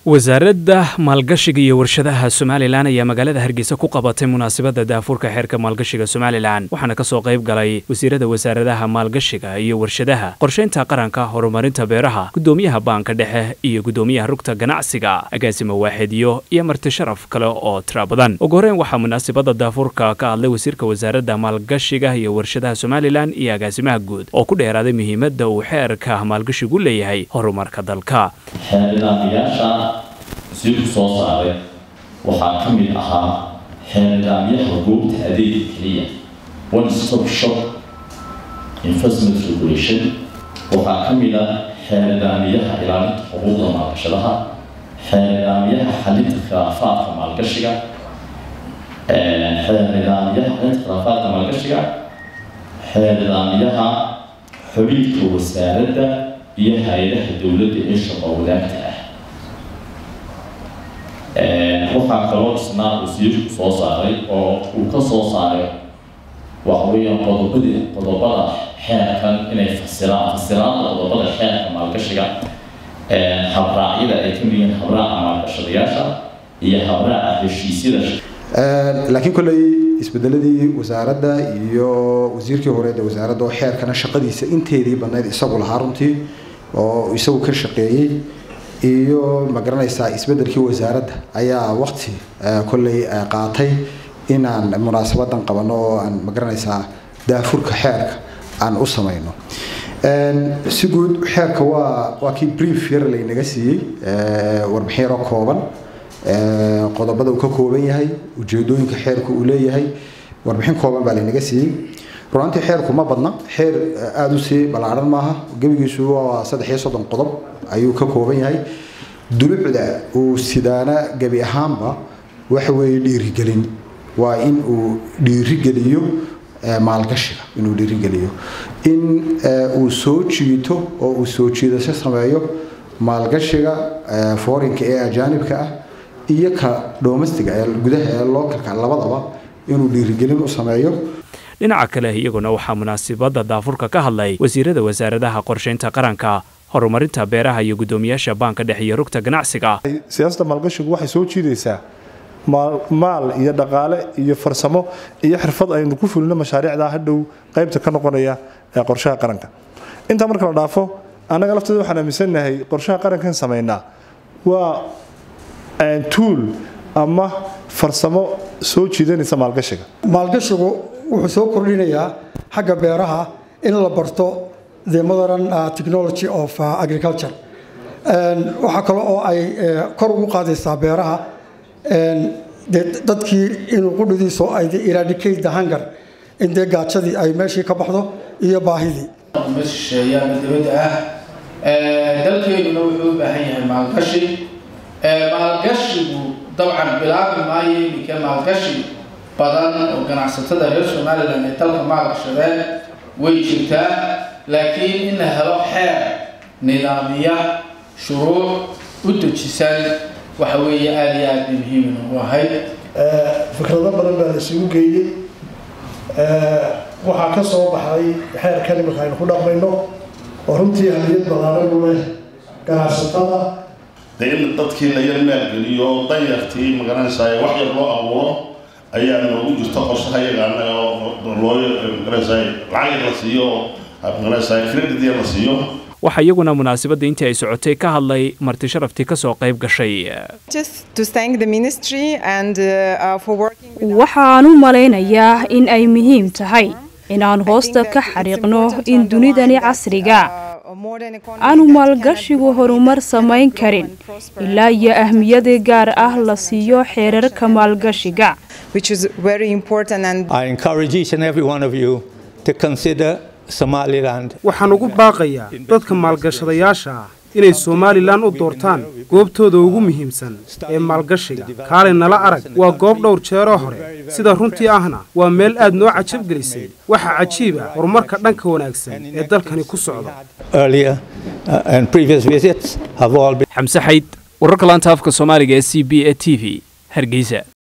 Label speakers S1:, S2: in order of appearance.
S1: wasaaradda maalgashiga iyo warshadaha somalilan ayaa magaalada hargeysa ku qabatay munaasabadda daafurka xeerka maalgashiga somalilan waxaana kasoo qayb galay wasiirada wasaaradaha maalgashiga iyo warshadaha qorshaynta qaranka horumarinta beeraha gudoomiyaha baanka dhexe iyo gudoomiyaha rugta ganacsiga agaasima waaxidyo iyo marti sharaf kale oo tira badan ugu horeyn waxaa munaasabadda daafurka ka hadlay wasiirka wasaaradda maalgashiga iyo warshadaha somalilan iyo agaasimaha guud oo ku dheeraaday muhiimadda uu xeerka maalgashigu leeyahay horumarka dalka
S2: xeernidaamyaasha wasiirku soo saaray waxaa ka mid ahaa xeernidaamyaha goobta adeega keliya one stop shop investment regulation waxaa ka mid ah xeernidaamyaha ilaalinta xuquuqda maalgashadaha xeernidaamyaha xalinta khilaafaadka maalgashiga xeernidaamyaha xalinta khilaafaadka maalgashiga xeernidaamyaha xubinka wasaaradda iyo hay-adaha dowladda ee shaqo wadaagta ah waxaa kaloo isna wasiirku soo saaray oo uu ka soo saaray waxa weeyaan qodobadii qodobada xeerkan inay fasiraan fasiraada qodobada xeerka maalgashiga habraacyada ay ka mid yihiin habraaca maalgashadayaasha iyo habraaca heshiisyada
S3: laakiin kolley isbedeladii wasaaradda iyo wasiirkii horeed ee wasaaradda oo xeerkana shaqadiisa inteedii badnayd isagu lahaa runtii oo isagu ka shaqeeyey iyo magaranaysaa isbedelkii wasaaradda ayaa waqti kolley qaatay inaan munaasabadan qabano oo aan magaranaysaa daafurka xeerka aan u samayno si guud xeerka waa waa kii brief yar laynaga siiyey warbixin yaroo kooban qodobada uu ka kooban yahay ujeedooyinka xeerku uu leeyahay warbixin kooban baa laynaga siiyey runaantii xeerku ma badna xeer aada u sii ballaaran maaha gebigiisu waa saddex iyo soddon qodob ayuu ka kooban yahay dulucda uu sidaana gebi ahaanba waxa weeye dhiirigelin waa in uu dhiirigeliyo maalgashiga inuu dhiirigeliyo in uu soo jiito oo uu soo jiidasho sameeyo maalgashiga forinka ee ajaanibka ah iyo ka domestiga ee gudaha ee localka labadaba inuu dhiirigelin u sameeyo
S1: dhinaca kale iyaguna waxaa munaasabadda daafurka ka hadlay wasiirada wasaaradaha qorshaynta qaranka horumarinta beeraha iyo guddoomiyaasha baanka dhexe iyo rugta ganacsiga
S4: siyaasadda maalgashigu waxay soo jiidaysaa maal iyo dhaqaale iyo farsamo iyo xirfad aynu ku fulino mashaariicda hadhow qaybta ka noqonaya ee qorshaha qaranka intaa marka la dhaafo annaga lafteeda waxaan aaminsannahay qorshaha qarankan samaynaa waa tuul ama farsamo soo jiidanaysa maalgashiga
S5: maalgashigu wuxuu soo kordhinayaa xagga beeraha in la barto the modern technology of agriculture waxaa kale oo ay kor ugu qaadaysaa beeraha dee dadkii inuu qudhidiiso ay eradicate the hunger in dee gaajadii ay meeshii ka baxdo iyo baahidii
S6: ma shisheeyaan dibadda ah dalkeeduna wuxuu u baahan yahay maalgashi maalgashigu dabcan bilaabi maayo iminka maalgashi badan oo ganacsatada reer somalilan ee dalka maalgashadeen way jirtaa laakiin in la helo xeer nidaamiya shuruuc u dejisan waxa weeye aada iyo aada bay muhiim ugu ahayd
S7: fikrado badan baa la isugu geeyey waxaa ka soo baxday xeerkan iminka aynu ku dhaqmayno oo runtii haliyad balaaran u leh ganacsatada
S8: dee in dadkii la yar maalgeliyo danyartii magaranaysaa wax yar loo abuuro ayaa noogu jirta qorshaha iyaga annaga loo magaranaysaa lacag la siiyo magaranaysaa credit yar la siiyo
S1: waxaa iyaguna munaasabadda intii ay socotay ka hadlay marti sharaftii ka soo qayb gashay
S9: waxaan u malaynayaa in ay muhiim tahay inaan hoosta ka xariiqno in dunidani casriga aanu maalgashigu horumar samayn karin ilaa iyo ahmiyada gaar ah la siiyo xeerarka maalgashiga
S10: waxaan ugu baaqayaa dadka maalgashadayaasha ah inay somalilan u doortaan goobtooda ugu muhiimsan ee maalgashiga kaale nala arag waa goob dhowr jeeroo hore sida runtii ahna waa meel aad noo cajabgelisay waxaa cajiib ah horumarka dhanka wanaagsan ee dalkani ku socda
S1: xamse xayd wararka laanta afka soomaaliga ee c b e t v hargeysa